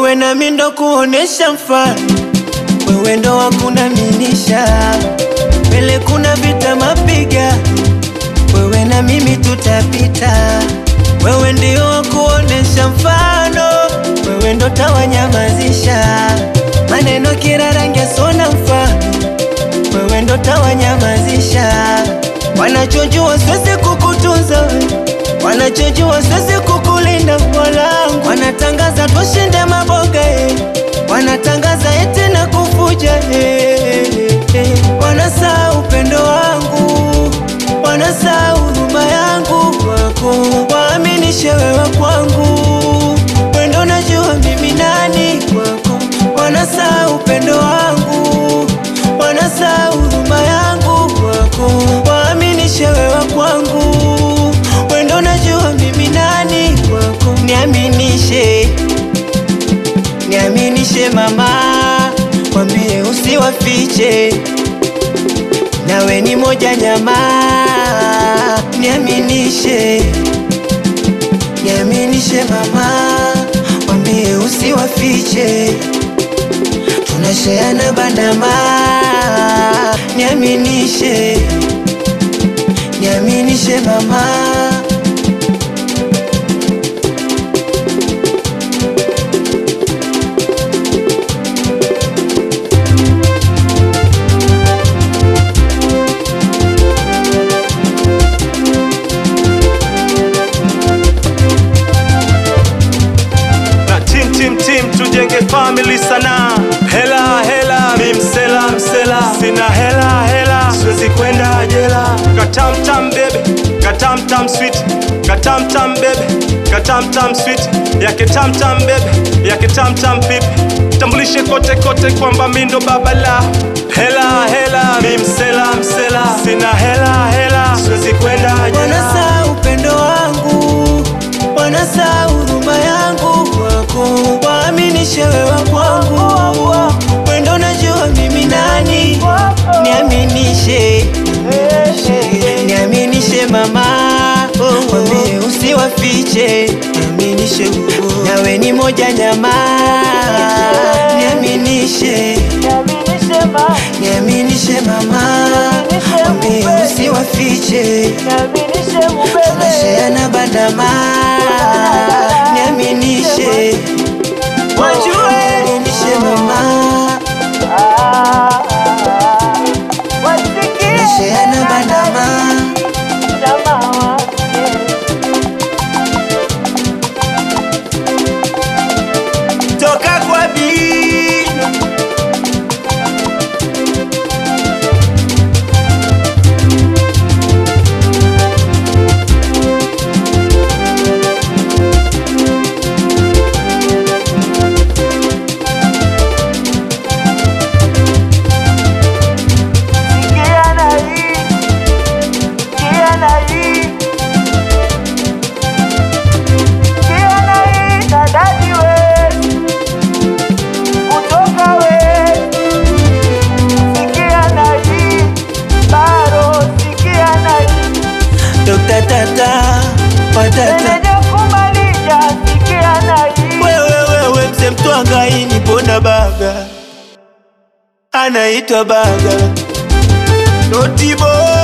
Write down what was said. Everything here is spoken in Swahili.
wewe nami ndo kuonesha mfano, wewe ndo wakunaminisha mbele, kuna vita mapiga, wewe na mimi tutapita, wewe ndio wakuonesha mfano, wewe ndo tawanyamazisha maneno kila rangi sona mfano, wewe ndo tawanyamazisha wanachojua siwezi kukutunza we, wanachojua siwezi kukulinda mwanangu, wanatangaza tushinde maboga eh, wanatangaza eti na kufuja eh, eh, wanasaa upendo wangu, wanasaa huruma yangu kwako, waaminishe wewe kwangu, wendo najua mimi nani kwako, wanasaa upendo wangu, wanasaa huruma yangu kwako, waaminishe wewe kwangu, wendo najua mimi nani kwako, niaminishe niaminishe mama, mwambie usiwafiche, nawe ni moja nyama, niaminishe, niaminishe mama, mwambie usiwafiche, tunasheana bandama, niaminishe, niaminishe mama. na tim tim tim tujenge family sana hela hela mi msela msela sina hela hela siwezi kwenda jela katamtam bebe katamtam sweet katamtam bebe katamtam sweet yake tamtam bebe yake tamtam pipi tambulishe kote kote kwamba mi ndo baba la hela hela mi msela msela sina hela hela siwezi kwenda jela Wanasaa upendo wangu, wanasaa huruma yangu kwako, waaminishe wewe kwangu, wendo najua mimi nani, niaminishe, niaminishe mama, mwambie usiwafiche, niaminishe, nawe ni moja nyama, niaminishe, niaminishe mama, mwambie usiwafiche tunasheana bandama, niaminishe, wajue niaminishe mama, tunasheana bandama, toka kwa bi Dr. Tata Patata wewe wewe mse mtwanga ini pona baga anaitwa baga Notibo